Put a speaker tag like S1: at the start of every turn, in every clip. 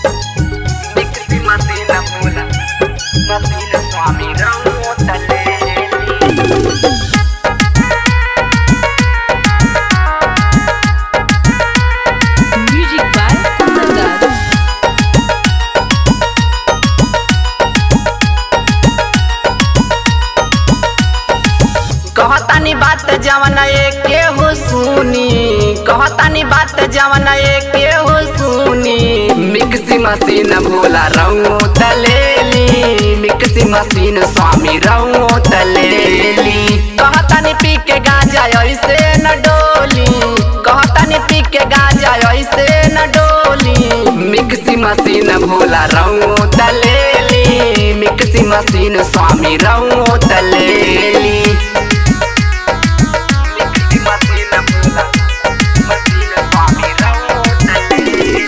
S1: Dixie Martina Mula, Martina Swami Ramotale.
S2: Music by Kundan
S1: कहतानी बात जवन एके हो सुनी कहतानी बात जवन एके हो सुनी मिक्सी मशीन भोला रंगो तलेली मिक्सी मशीन स्वामी रंगो तलेली कहतानी पी के गाजा ऐसे न डोली कहतानी पी के गाजा ऐसे न डोली मिक्सी मशीन भोला रंगो तलेली मिक्सी मशीन स्वामी रंगो तलेली Mixi Martina Mula, Martina Swami Ramotale.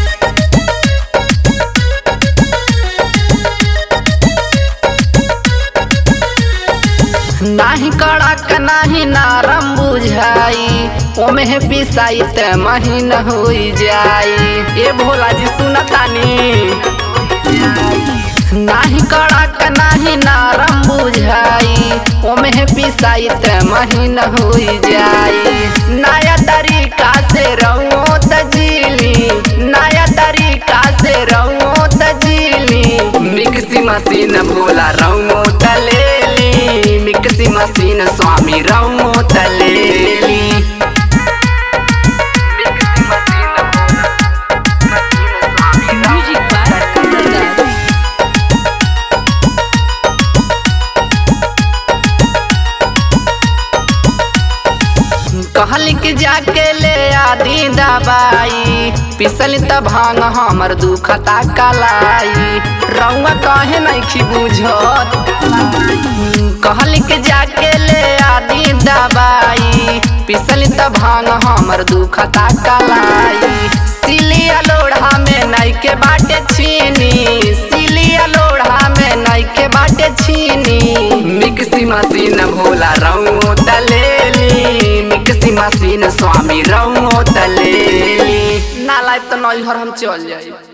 S1: नाही कड़क नाही नरम बुझाई ओमे है पिसाई त महीन होई जाई ए भोला जी सुनतानी नाही कड़क नाही नरम बुझाई ओमे है पिसाई त महीन होई जाई नया तरीका से रहो तजीली नया तरीका से रहो तजीली मिक्सी मशीन भोला रहो तलेली मिक्सी मशीन स्वामी रहो तलेली मिक्सी मशीन भोला मशीन स्वामी
S2: Music by Kundan
S1: कहल के जाके ले आदि दबाई पिसल त भांग हमर दुखता कलाई रउआ कहे नहीं बुझत कहल के जाके ले आदि दबाई पिसल त भांग हमर दुखता कलाई सिलिया लोढ़ा में नहीं के बाटे छीनी सिलिया लोढ़ा में नहीं के बाटे छीनी मिक्सी मशीन भोला रंगो तलेली मिक्सी मशीन स्वामी रंगो तलेली ना लाइफ तो नैहर हम चल जाई